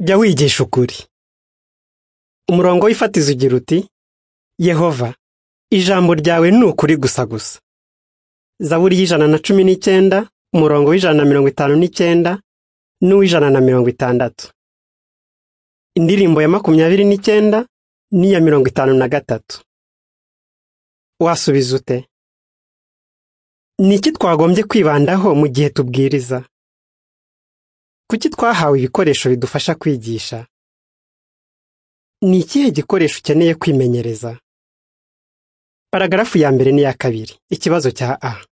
jya wigisha ukuri umurongo w'ifatizo ugira uti yehova ijambo ryawe ni ukuri gusa gusa zaburi y'ijana na cumi n'icyenda umurongo w'ijana na mirongo itanu n'icyenda n'uw'ijana na mirongo itandatu indirimbo ya makumyabiri n'icyenda n'iya mirongo itanu na gatatu wasubiza ute ni iki twagombye kwibandaho mu gihe tubwiriza kuki twahawe ibikoresho bidufasha kwigisha ni ikihe gikoresho ukeneye kwimenyereza paragarafu ya mbere n'iya kabiri ikibazo cya a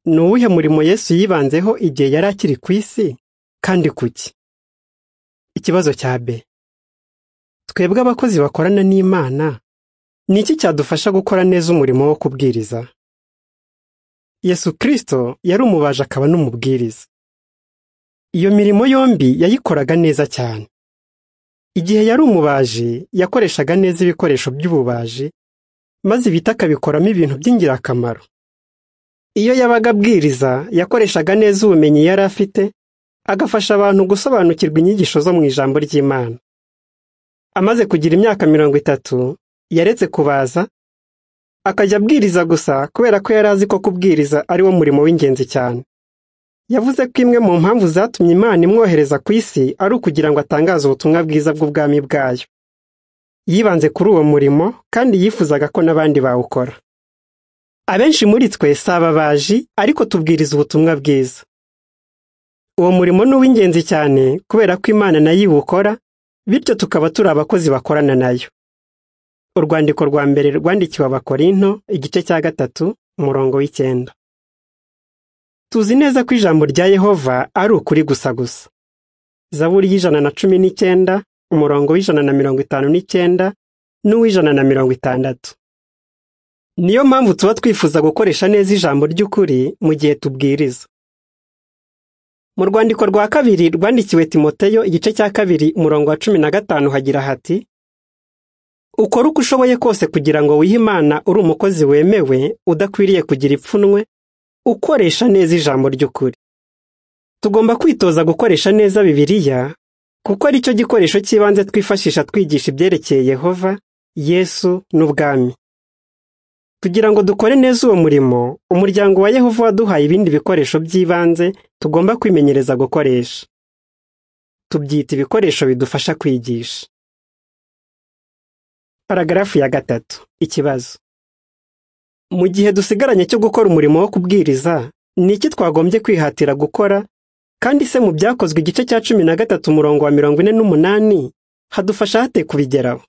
ni uwuhe murimo yesu yibanzeho igihe yari akiri ku isi kandi kuki ikibazo cya b twebwe abakozi bakorana n'imana ni iki cyadufasha gukora neza umurimo wo kubwiriza yesu kirisito yari umubaji akaba n'umubwiriza iyo mirimo yombi yayikoraga neza cyane igihe yari umubaji yakoreshaga neza ibikoresho by'ububaji maze ibiti akabikoramo ibintu by'ingirakamaro iyo yabaga abwiriza yakoreshaga neza ubumenyi yari afite agafasha abantu gusobanukirwa inyigisho zo mu ijambo ry'imana amaze kugira imyaka mirongo itatu yaretse kubaza akajya abwiriza gusa kubera ko yari azi ko kubwiriza ari wo murimo w'ingenzi cyane yavuze ko imwe mu mpamvu zatumye imana imwohereza ku isi ari ukugira ngo atangaze ubutumwa bwiza bw'ubwami bwayo yibanze kuri uwo murimo kandi yifuzaga ko n'abandi bawukora abenshi muri twe si ababaji ariko tubwiriza ubutumwa bwiza uwo murimo ni uw'ingenzi cyane kubera ko imana nayo iwukora bityo tukaba turi abakozi bakorana nayo urwandiko rwa mbere rwandikiwe abakorinto igice cya gatatu umurongo w'icyenda tuzi neza ko ijambo rya yehova ari ukuri gusa gusa zaburi y'ijana na cumi n'icyenda umurongo w'ijana na mirongo itanu n'icyenda n'uw'ijana na mirongo itandatu niyo mpamvu tuba twifuza gukoresha neza ijambo ry'ukuri mu gihe tubwiriza mu rwandiko rwa kabiri rwandikiwe timoteyo igice cya kabiri umurongo wa cumi na gatanu hagira hati ukore uko ushoboye kose kugira ngo wihe imana uri umukozi wemewe udakwiriye kugira ipfunwe ukoresha neza ijambo ry'ukuri tugomba kwitoza gukoresha neza bibiliya kuko ari cyo gikoresho cy'ibanze twifashisha twigisha ibyerekeye yehova yesu n'ubwami kugira ngo dukore neza uwo murimo umuryango wa yehova waduhaye ibindi bikoresho by'ibanze tugomba kwimenyereza gukoresha tubyita ibikoresho bidufasha kwigisha paragarafu ya gatatu ikibazo mu gihe dusigaranye cyo gukora umurimo wo kubwiriza ni iki twagombye kwihatira gukora kandi se mu byakozwe igice cya cumi na gatatu umurongo wa mirongo ine n'umunani hadufasha hate kubigeraho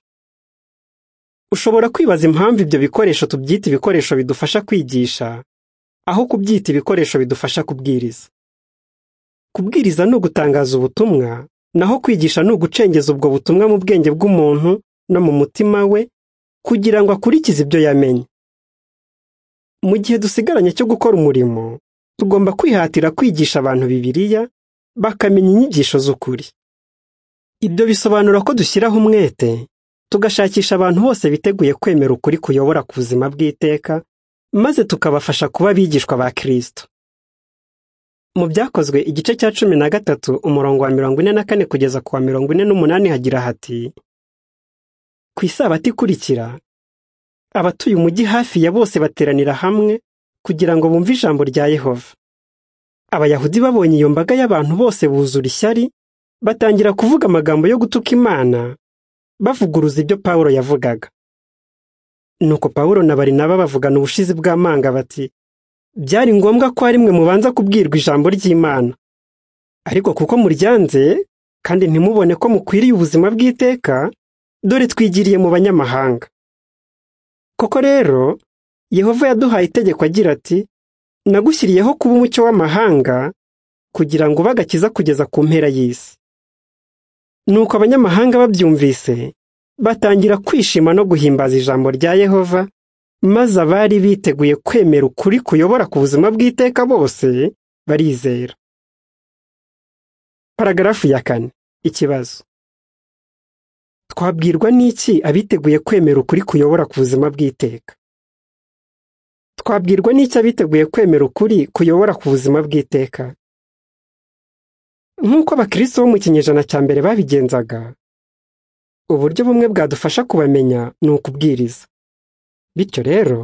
ushobora kwibaza impamvu ibyo bikoresho tubyita ibikoresho bidufasha kwigisha aho kubyita ibikoresho bidufasha kubwiriza kubwiriza ni ugutangaza ubutumwa naho kwigisha ni ugucengeza ubwo butumwa mu bwenge bw'umuntu no mu mutima we kugira ngo akurikize ibyo yamenye mu gihe dusigaranye cyo gukora umurimo tugomba kwihatira kwigisha abantu bibiliya bakamenya inyigisho z'ukuri ibyo bisobanura ko dushyiraho umwete tugashakisha abantu bose biteguye kwemera ukuri kuyobora ku buzima bw'iteka maze tukabafasha kuba abigishwa ba kirisito mu byakozwe igice cya cumi na gatatu umurongo wa mirongo ine na kane kugeza ku wa mirongo ine n'umunani hagira hati ku isabato ikurikira abatuye umujyi hafi ya bose bateranira hamwe kugira ngo bumve ijambo rya yehova abayahudi babonye iyo mbaga y'abantu bose buzura ishyari batangira kuvuga amagambo yo gutuka imana bavuguruza ibyo pawulo yavugaga nuko pawulo na barinaba bavugana ubushizi bw'amanga bati byari ngombwa ko ari mwe mubanza kubwirwa ijambo ry'imana ariko kuko muryanze kandi ntimubone ko mukwiriye ubuzima bw'iteka dore twigiriye mu banyamahanga koko rero yehova yaduhaye itegeko agira ati nagushyiriyeho kuba umucyo w'amahanga kugira ngo ube agakiza kugeza ku mpera y'isi nuko abanyamahanga babyumvise batangira kwishima no guhimbaza ijambo rya yehova maze abari biteguye kwemera ukuri kuyobora ku buzima bw'iteka bose barizera paragarafu ya kane ikibazo twabwirwa n'iki abiteguye kwemera ukuri kuyobora ku buzima bw'iteka twabwirwa n'iki abiteguye kwemera ukuri kuyobora ku buzima bw'iteka nk'uko abakristo bo mu kinyejana cya mbere babigenzaga uburyo bumwe bwadufasha kubamenya ni ukubwiriza bityo rero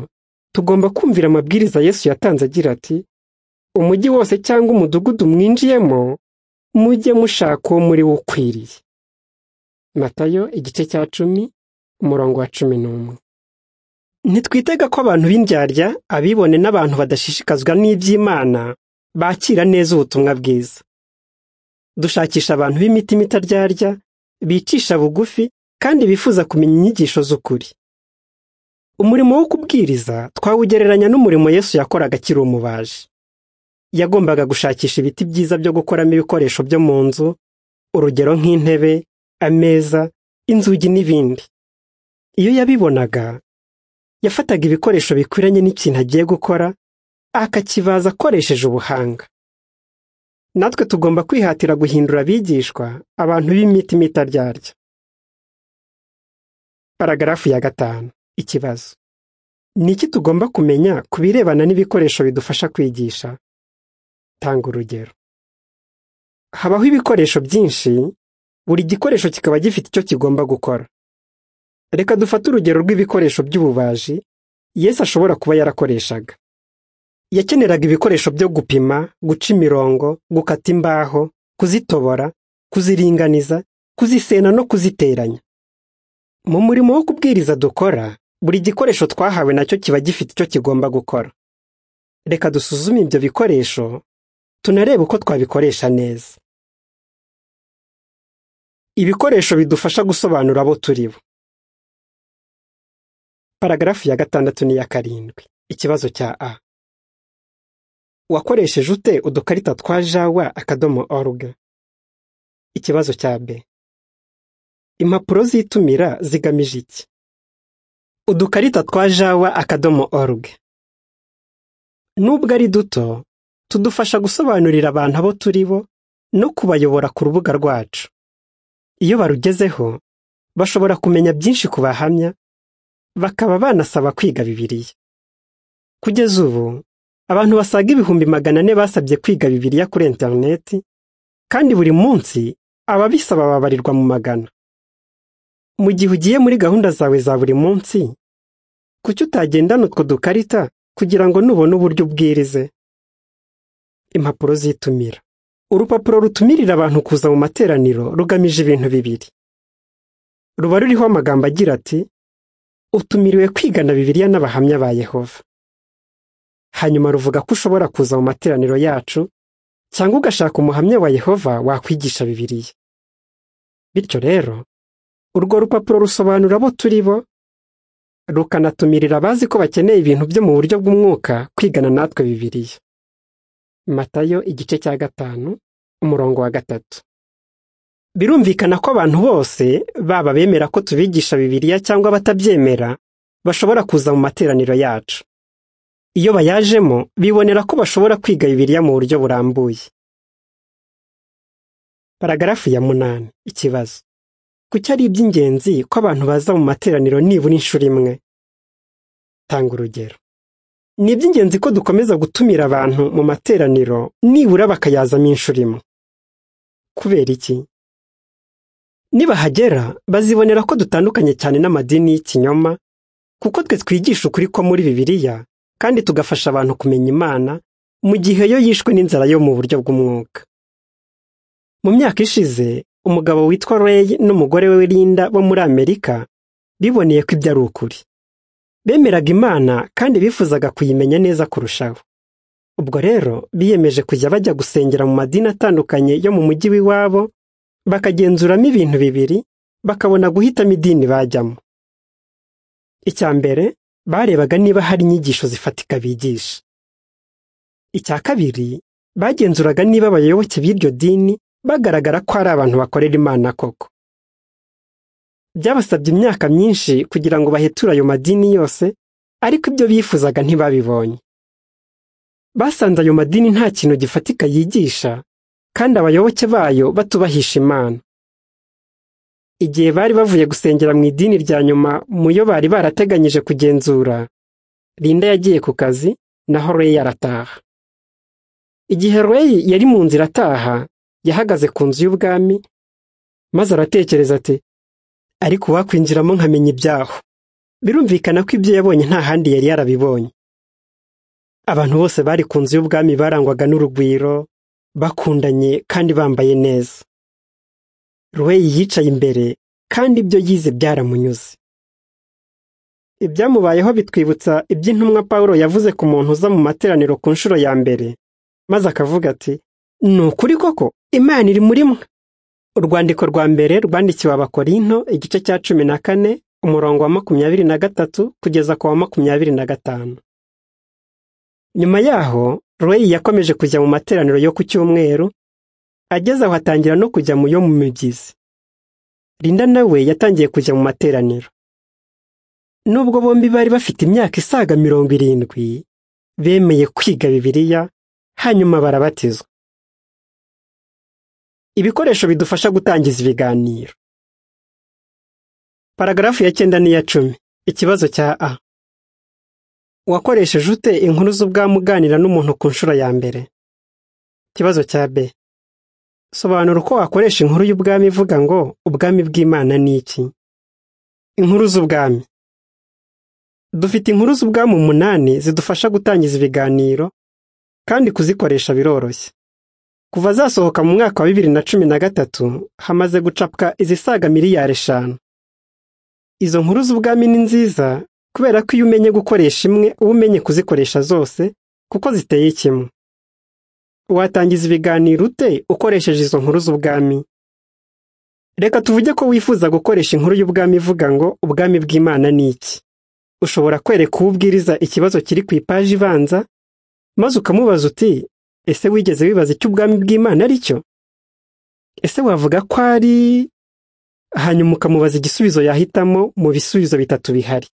tugomba kumvira amabwiriza yesu yatanze agira ati umujyi wose cyangwa umudugudu mwinjiyemo mujye mushaka uwo muri we ukwiriye matayo igice cya cumi umurongo wa cumi n'umwe ntitwitega ko abantu b'indyarya abibone n'abantu badashishikazwa n'iby'imana bakira neza ubutumwa bwiza dushakisha abantu b'imitima itaryarya bicisha bugufi kandi bifuza kumenya inyigisho z'ukuri umurimo wo kubwiriza twawugereranya n'umurimo yesu yakoraga akiri umubaji yagombaga gushakisha ibiti byiza byo gukoramo ibikoresho byo mu nzu urugero nk'intebe ameza inzugi n'ibindi iyo yabibonaga yafataga ibikoresho bikwiranye n'ikintu agiye gukora akakibaza akoresheje ubuhanga natwe tugomba kwihatira guhindura abigishwa abantu b'imitima itaryarya paragarafu ya gatanu ikibazo ni iki tugomba kumenya ku birebana n'ibikoresho bidufasha kwigisha tanga urugero habaho ibikoresho byinshi buri gikoresho kikaba gifite icyo kigomba gukora reka dufate urugero rw'ibikoresho by'ububaji yesu ashobora kuba yarakoreshaga yakeneraga ibikoresho byo gupima guca imirongo gukata imbaho kuzitobora kuziringaniza kuzisena no kuziteranya mu murimo wo kubwiriza dukora buri gikoresho twahawe nacyo kiba gifite icyo kigomba gukora reka dusuzume ibyo bikoresho tunarebe uko twabikoresha neza ibikoresho bidufasha gusobanura abo turi bo paragarafu ya gatandatu n'iya karindwi ikibazo cya a wakoresheje ute udukarita twa jawa akadomo oruga ikibazo cya b impapuro zitumira zigamije iki udukarita twa jawa akadomo oruga nubwo ari duto tudufasha gusobanurira abantu abo turi bo no kubayobora ku rubuga rwacu iyo barugezeho bashobora kumenya byinshi ku bahamya bakaba banasaba kwiga bibiliya kugeza ubu abantu basaga ibihumbi magana ane basabye kwiga bibiliya kuri interineti kandi buri munsi ababisaba babarirwa mu magana mu gihe ugiye muri gahunda zawe za buri munsi kuki utagendana utwo dukarita kugira ngo nubone uburyo ubwirize impapuro zitumira urupapuro rutumirira abantu kuza mu materaniro rugamije ibintu bibiri ruba ruriho amagambo agira ati utumiriwe kwigana bibiliya n'abahamya ba yehova hanyuma ruvuga ko ushobora kuza mu materaniro yacu cyangwa ugashaka umuhamya wa yehova wakwigisha bibiliya bityo rero urwo rupapuro rusobanura abo turi bo rukanatumirira abazi ko bakeneye ibintu byo mu buryo bw'umwuka kwigana natwe bibiliya matayo igice cya gatanu umurongo wa gatatu birumvikana ko abantu bose baba bemera ko tubigisha bibiliya cyangwa abatabyemera bashobora kuza mu materaniro yacu iyo bayajemo bibonera ko bashobora kwiga bibiliya mu buryo burambuye paragarafu ya munani ikibazo kuki ari iby'ingenzi ko abantu baza mu materaniro nibura inshuro imwe tanga urugero ni iby'ingenzi ko dukomeza gutumira abantu mu materaniro nibura bakayazamo inshuro imwe kubera iki nibahagera bazibonera ko dutandukanye cyane n'amadini y'ikinyoma kuko twe twigisha ukuri ko muri bibiliya kandi tugafasha abantu kumenya imana mu gihe yo yishwe n'inzara yo mu buryo bw'umwuka mu myaka ishize umugabo witwa Ray n'umugore we Linda bo muri amerika biboneye ko ibyo ari ukuri bemeraga imana kandi bifuzaga kuyimenya neza kurushaho ubwo rero biyemeje kujya bajya gusengera mu madini atandukanye yo mu mujyi w'iwabo bakagenzuramo ibintu bibiri bakabona guhitamo idini bajyamo icya mbere barebaga niba hari inyigisho zifatika bigisha icya kabiri bagenzuraga niba abayoboke b'iryo dini bagaragara ko ari abantu bakorera imana koko byabasabye imyaka myinshi kugira ngo baheture ayo madini yose ariko ibyo bifuzaga ntibabibonye basanze ayo madini nta kintu gifatika yigisha kandi abayoboke bayo batubahisha imana igihe bari bavuye gusengera mu idini rya nyuma mu yo bari barateganyije kugenzura Linda yagiye ku kazi naho Ray arataha igihe Ray yari mu nzira ataha yahagaze ku nzu y'ubwami maze aratekereza ati ariko uwakwinjiramo nkamenya ibyaho birumvikana ko ibyo yabonye nta handi yari yarabibonye abantu bose bari ku nzu y'ubwami barangwaga n'urugwiro bakundanye kandi bambaye neza ruweyi yicaye imbere kandi ibyo yize byaramunyuze ibyamubayeho bitwibutsa iby'intumwa paul yavuze ku muntu uza mu materaniro ku nshuro ya mbere maze akavuga ati ni ukuri koko imana iri muri mwe urwandiko rwa mbere rwandikiwe abakorinto igice cya cumi na kane umurongo wa makumyabiri na gatatu kugeza ku wa makumyabiri na gatanu nyuma yaho royi yakomeje kujya mu materaniro yo ku cyumweru ageze aho atangira no kujya mu yo mu migezi Linda nawe yatangiye kujya mu materaniro nubwo bombi bari bafite imyaka isaga mirongo irindwi bemeye kwiga bibiliya hanyuma barabatizwa ibikoresho bidufasha gutangiza ibiganiro paragarafu ya cyenda n'iya cumi ikibazo cya a wakoresheje ute inkuru z'ubwami uganira n'umuntu ku nshuro ya mbere ikibazo cya b sobanura uko wakoresha inkuru y'ubwami ivuga ngo ubwami bw'imana ni iki inkuru z'ubwami dufite inkuru z'ubwami umunani zidufasha gutangiza ibiganiro kandi kuzikoresha biroroshye kuva zasohoka mu mwaka wa bibiri na cumi na gatatu hamaze gucapwa izisaga miliyari eshanu izo nkuru z'ubwami ni nziza kubera ko iyo umenye gukoresha imwe uba umenye kuzikoresha zose kuko ziteye kimwe watangiza ibiganiro ute ukoresheje izo nkuru z'ubwami reka tuvuge ko wifuza gukoresha inkuru y'ubwami ivuga ngo ubwami bw'imana ni iki ushobora kwereka uwo ubwiriza ikibazo kiri ku ipaji ibanza maze ukamubaza uti ese wigeze wibaza icyo ubwami bw'imana ari cyo ese wavuga ko ari hanyuma ukamubaza igisubizo yahitamo mu bisubizo bitatu bihari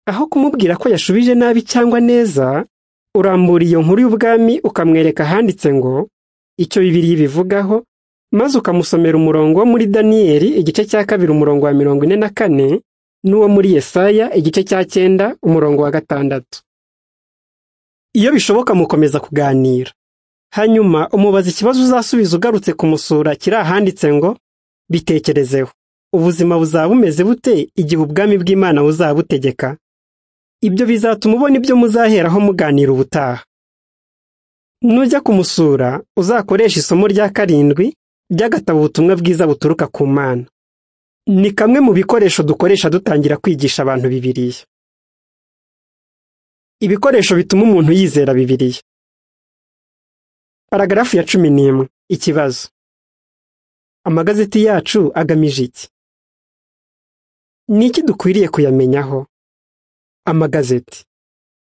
aho kumubwira ko yashubije nabi cyangwa neza urambura iyo nkuru y'ubwami ukamwereka ahanditse ngo icyo bibiri bivugaho maze ukamusomera umurongo wo muri daniyeli igice cya kabiri umurongo wa mirongo ine na kane n'uwo muri yesaya igice cya cyenda umurongo wa gatandatu iyo bishoboka mukomeza kuganira hanyuma umubaza ikibazo uzasubiza ugarutse kumusura kiri ahanditse ngo bitekerezeho ubuzima buzaba bumeze bute igihe ubwami bw'imana buzabutegeka ibyo bizatuma ubona ibyo muzaheraho muganira ubutaha nujya kumusura uzakoresha isomo rya karindwi ry'agatabo ubutumwa bwiza buturuka ku mana ni kamwe mu bikoresho dukoresha dutangira kwigisha abantu bibiriya ibikoresho bituma umuntu yizera bibiliya paragarafu ya cumi n'imwe ikibazo amagazeti yacu agamije iki ni iki dukwiriye kuyamenyaho amagazeti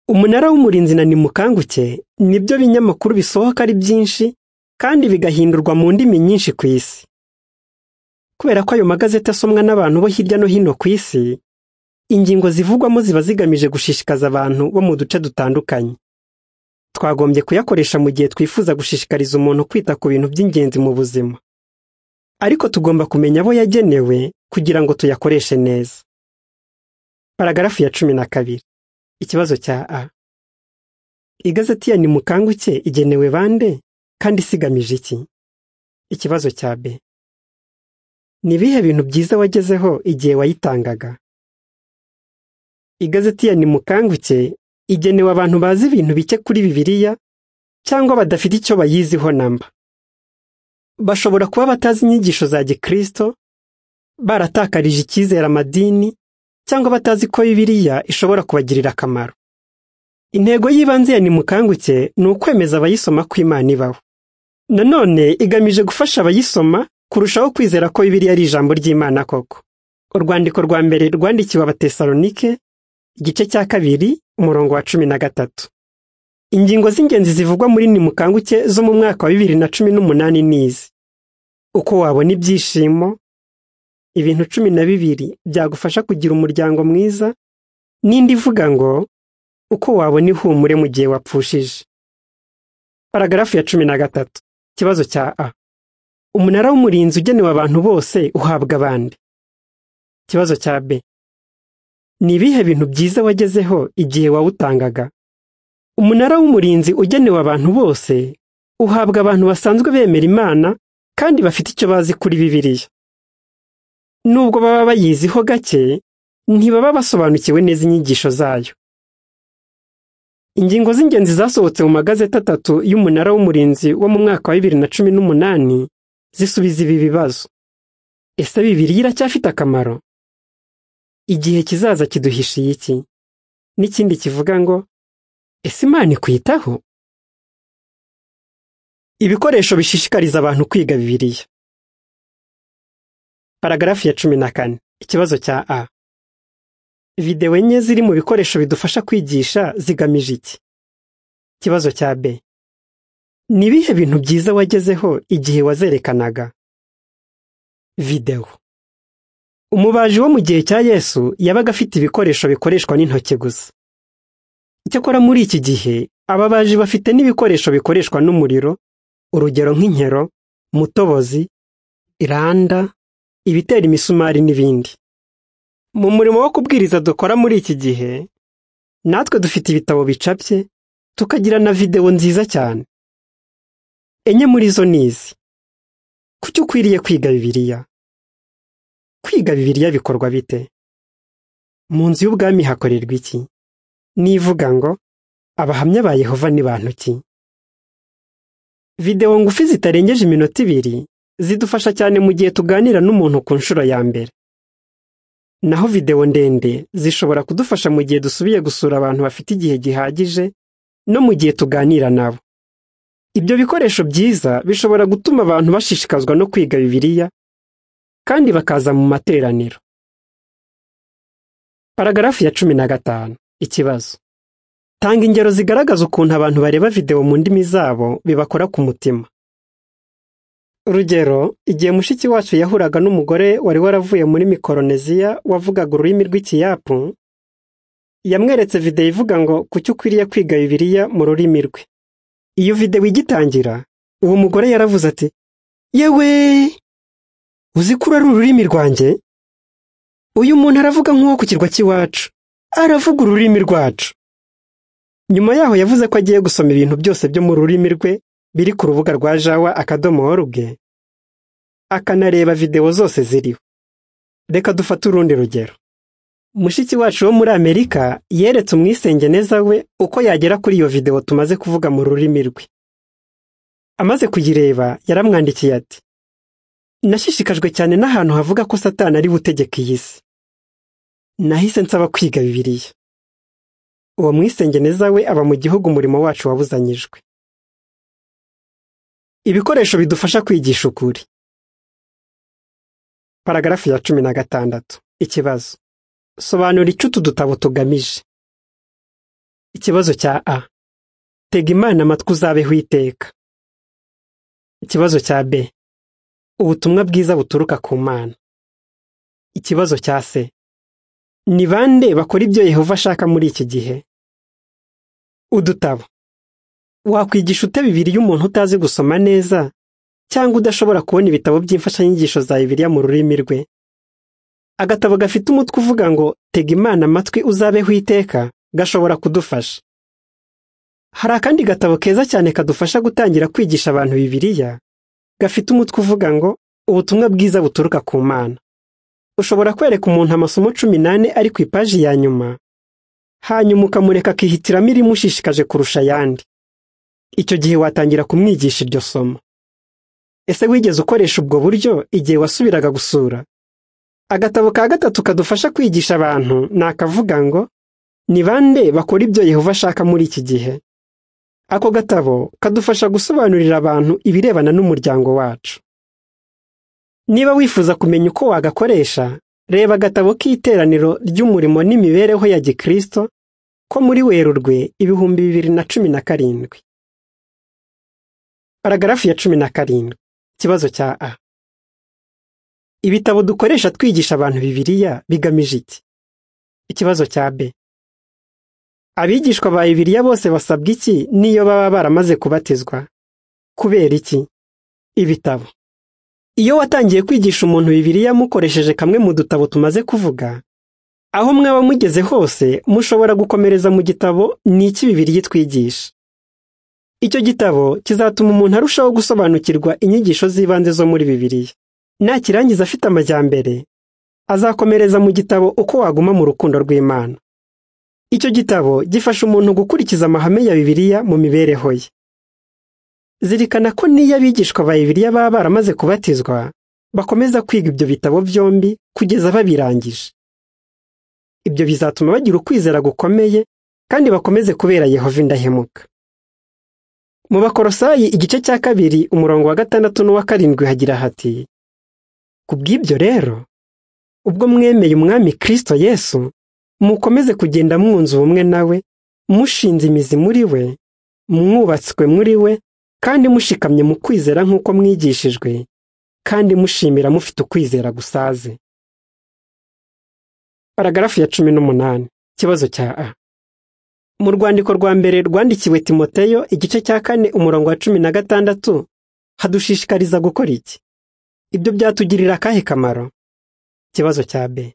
umunara w'umurinzi na nimukanguke nibyo binyamakuru bisohoka ari byinshi kandi bigahindurwa mu ndimi nyinshi ku isi kubera ko ayo magazeti asomwa n'abantu bo hirya no hino ku isi ingingo zivugwamo ziba zigamije gushishikaza abantu bo mu duce dutandukanye twagombye kuyakoresha mu gihe twifuza gushishikariza umuntu kwita ku bintu by'ingenzi mu buzima ariko tugomba kumenya abo yagenewe kugira ngo tuyakoreshe neza paragarafu ya cumi na kabiri ikibazo cya a igazeti ya nimukanguke igenewe bande kandi isigamije iki ikibazo cya b ni ibihe bintu byiza wagezeho igihe wayitangaga igazeti ya nimukanguke igenewe abantu bazi ibintu bike kuri bibiliya cyangwa badafite icyo bayiziho namba bashobora kuba batazi inyigisho za gikirisito baratakarije icyizere amadini cyangwa batazi ko bibiliya ishobora kubagirira akamaro intego y'ibanze ya nimukanguke ni ukwemeza abayisoma ko imana ibaho nanone igamije gufasha abayisoma kurushaho kwizera ko bibiliya ari ijambo ry'imana koko urwandiko rwa mbere rwandikiwe abatesalonike igice cya kabiri umurongo wa cumi na gatatu ingingo z'ingenzi zivugwa muri nimukanguke zo mu mwaka wa bibiri na cumi n'umunani n'izi uko wabona ibyishimo ibintu cumi na bibiri byagufasha kugira umuryango mwiza n'indi ivuga ngo uko wabona ihumure mu gihe wapfushije paragarafu ya cumi na gatatu ikibazo cya a umunara w'umurinzi ugenewe abantu bose uhabwa abandi ikibazo cya b ni ibihe bintu byiza wagezeho igihe wawutangaga umunara w'umurinzi ugenewe abantu bose uhabwa abantu basanzwe bemera imana kandi bafite icyo bazi kuri bibiliya nubwo baba bayiziho gake ntibaba basobanukiwe neza inyigisho zayo ingingo z'ingenzi zasohotse mu magazeti atatu y'umunara w'umurinzi wo mu mwaka wa bibiri na cumi n'umunani zisubiza ibi bibazo ese bibiliya iracyafite akamaro igihe kizaza kiduhishiye iki n'ikindi kivuga ngo ese imana ikwitaho ibikoresho bishishikariza abantu kwiga bibiliya paragarafu ya cumi na kane ikibazo cya a videwo enye ziri mu bikoresho bidufasha kwigisha zigamije iki ikibazo cya b ni ibihe bintu byiza wagezeho igihe wazerekanaga videwo umubaji wo mu gihe cya yesu yabaga afite ibikoresho bikoreshwa n'intoki gusa icyakora muri iki gihe ababaji bafite n'ibikoresho bikoreshwa n'umuriro urugero nk'inkero mutobozi iranda ibitera imisumari n'ibindi mu murimo wo kubwiriza dukora muri iki gihe natwe dufite ibitabo bicapye tukagira na videwo nziza cyane enye muri zo ni izi kuki ukwiriye kwiga bibiliya kwiga bibiliya bikorwa bite mu nzu y'ubwami hakorerwa iki nivuga ngo abahamya ba yehova ni bantu ki videwo ngufi zitarengeje iminota ibiri zidufasha cyane mu gihe tuganira n'umuntu ku nshuro ya mbere naho videwo ndende zishobora kudufasha mu gihe dusubiye gusura abantu bafite igihe gihagije no mu gihe tuganira nabo ibyo bikoresho byiza bishobora gutuma abantu bashishikazwa no kwiga bibiliya kandi bakaza mu materaniro paragarafu ya cumi na gatanu ikibazo tanga ingero zigaragaza ukuntu abantu bareba videwo mu ndimi zabo bibakora ku mutima urugero igihe mushiki wacu yahuraga n'umugore wari waravuye muri mikoroneziya wavugaga ururimi rw'ikiyapu yamweretse videwo ivuga ngo kuki ukwiriye kwiga bibiliya mu rurimi rwe iyo videwo igitangira uwo mugore yaravuze ati yewe uzi ko ari ururimi rwanjye uyu muntu aravuga nk'uwo ku kirwa cy'iwacu aravuga ururimi rwacu nyuma yaho yavuze ko agiye gusoma ibintu byose byo mu rurimi rwe biri ku rubuga rwa jawa akadomo rubwe akanareba videwo zose ziriho reka dufate urundi rugero mushiki wacu wo muri amerika yeretse umwisengeneza we uko yagera kuri iyo videwo tumaze kuvuga mu rurimi rwe amaze kuyireba yaramwandikiye ati nashishikajwe cyane n'ahantu havuga ko satani ari butegeka iyi si nahise nsaba kwiga bibiliya uwo mwisengeneza we aba mu gihugu umurimo wacu wabuzanyijwe ibikoresho bidufasha kwigisha ukuri paragarafu ya cumi na gatandatu ikibazo sobanura icyo utu dutabo tugamije ikibazo cya a tega imana amatwi uzabeho iteka ikibazo cya b ubutumwa bwiza buturuka ku mana ikibazo cya c ni bande bakora ibyo yehova ashaka muri iki gihe udutabo wakwigisha ute bibiliya umuntu utazi gusoma neza cyangwa udashobora kubona ibitabo by'imfashanyigisho za bibiliya mu rurimi rwe agatabo gafite umutwe uvuga ngo tega imana amatwi uzabeho iteka gashobora kudufasha hari akandi gatabo keza cyane kadufasha gutangira kwigisha abantu bibiliya gafite umutwe uvuga ngo ubutumwa bwiza buturuka ku mana ushobora kwereka umuntu amasomo cumi n'ane ari ku ipaji ya nyuma hanyuma ukamureka akihitiramo irimushishikaje kurusha ayandi icyo gihe watangira kumwigisha iryo somo ese wigeze ukoresha ubwo buryo igihe wasubiraga gusura agatabo ka gatatu kadufasha kwigisha abantu ni akavuga ngo ni bande bakora ibyo yehova ashaka muri iki gihe ako gatabo kadufasha gusobanurira abantu ibirebana n'umuryango wacu niba wifuza kumenya uko wagakoresha reba agatabo k'iteraniro ry'umurimo n'imibereho ya gikirisito ko muri werurwe ibihumbi bibiri na cumi na karindwi paragarafu ya cumi na karindwi ikibazo cya a ibitabo dukoresha twigisha abantu bibiliya bigamije iki ikibazo cya b abigishwa ba bibiliya bose basabwa iki n'iyo baba baramaze kubatizwa kubera iki ibitabo iyo watangiye kwigisha umuntu bibiliya mukoresheje kamwe mu dutabo tumaze kuvuga aho mwaba mugeze hose mushobora gukomereza mu gitabo ni iki bibiliya itwigisha icyo gitabo kizatuma umuntu arushaho gusobanukirwa inyigisho z'ibanze zo muri bibiliya nakirangiza afite amajyambere azakomereza mu gitabo uko waguma mu rukundo rw'imana icyo gitabo gifasha umuntu gukurikiza amahame ya bibiliya mu mibereho ye zirikana ko n'iyo abigishwa ba bibiliya baba baramaze kubatizwa bakomeza kwiga ibyo bitabo byombi kugeza babirangije ibyo bizatuma bagira ukwizera gukomeye kandi bakomeze kubera yehova indahemuka mu bakorosayi igice cya kabiri umurongo wa gatandatu n'uwa karindwi hagira hati ku bw'ibyo rero ubwo mwemeye umwami kirisito yesu mukomeze kugenda mwunze ubumwe nawe mushinze imizi muri we mwubatswe muri we kandi mushikamye mu kwizera nk'uko mwigishijwe kandi mushimira mufite ukwizera gusaze paragarafu ya cumi n'umunani ikibazo cya a mu rwandiko rwa mbere rwandikiwe timoteyo igice cya kane umurongo wa cumi na gatandatu hadushishikariza gukora iki ibyo byatugirira akahe kamaro ikibazo cya b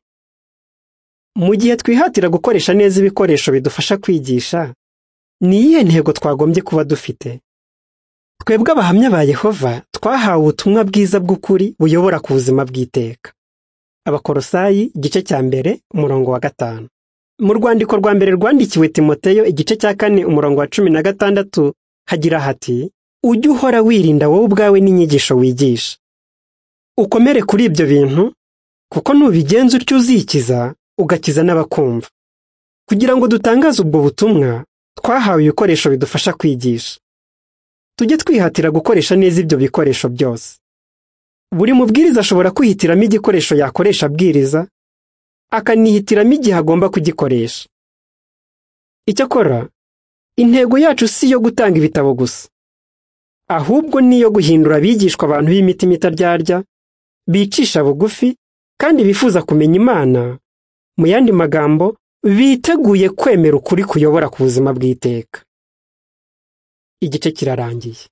mu gihe twihatira gukoresha neza ibikoresho bidufasha kwigisha ni iyihe ntego twagombye kuba dufite twebwe abahamya ba yehova twahawe ubutumwa bwiza bw'ukuri buyobora ku buzima bw'iteka abakorosayi igice cya mbere umurongo wa gatanu mu rwandiko rwa mbere rwandikiwe timoteyo igice cya kane umurongo wa cumi na gatandatu hagira hati ujye uhora wirinda wowe ubwawe n'inyigisho wigisha ukomere kuri ibyo bintu kuko nubigenza utyo uzikiza ugakiza n'abakumva kugira ngo dutangaze ubwo butumwa twahawe ibikoresho bidufasha kwigisha tujye twihatira gukoresha neza ibyo bikoresho byose buri mubwiriza ashobora kwihitiramo igikoresho yakoresha abwiriza akanihitiramo igihe agomba kugikoresha icyakora intego yacu si iyo gutanga ibitabo gusa ahubwo ni iyo guhindura abigishwa abantu b'imitima itaryarya bicisha bugufi kandi bifuza kumenya imana mu yandi magambo biteguye kwemera ukuri kuyobora ku buzima bw'iteka igice kirarangiye